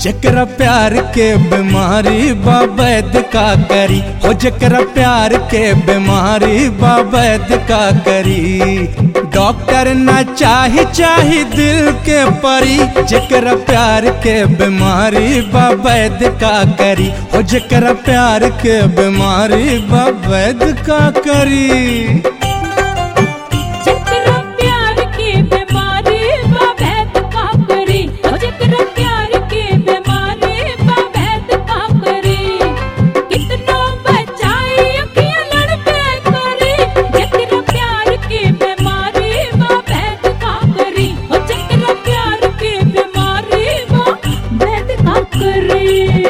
जकरा प्यार के बीमारी बाबैद का करी हो जकरा प्यार के बीमारी बाबैद का करी डॉक्टर ना चाही चाही दिल के परी जकरा प्यार के बीमारी बाबैद का करी हो जकरा प्यार के बीमारी बाबैद का करी जकरा प्यार के बीमारी बा वैद का करी ओ जकरा प्यार के बीमारी बा वैद का करी कितनो बचाई अखियां लड़ पे करी जकरा प्यार के बीमारी बा वैद का करी ओ जकरा प्यार के बीमारी बा वैद का करी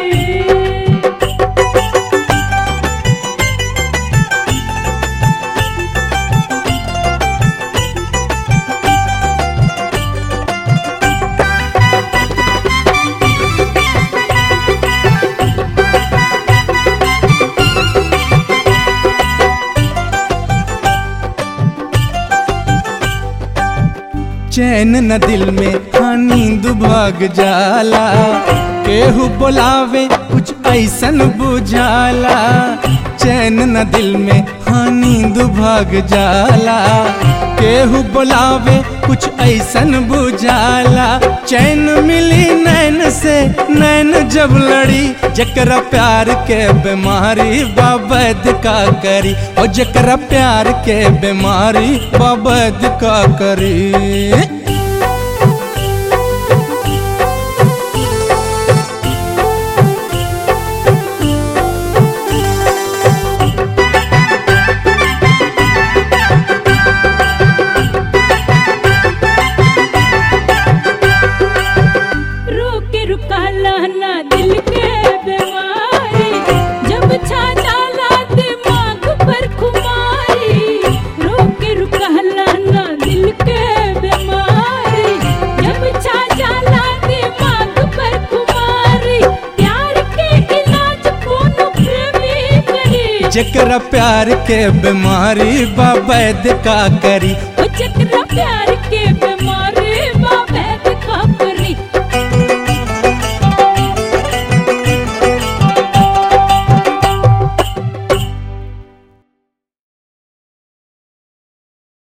चैन न दिल में हाँ नींद भाग जाला केहू बोलावे कुछ ऐसन बुझाला चैन न दिल में हाँ नींद भाग जाला केहू बोलावे कुछ ऐसन बुझाला चैन मिली नैन से नैन जब लड़ी जकरा प्यार के बीमारी बाबद का करी और जकरा प्यार के बीमारी बाबद का करी रोके रुकाला ना दिल के बीमारी जब छा जाला दिमाग पर खुमारी रोके रुकाला ना दिल के बीमारी जब छा जाला दिमाग पर खुमारी प्यार के इलाज कोनो प्रेमी करी जकरा प्यार के बीमारी बाबद का करी ओ जकरा प्यार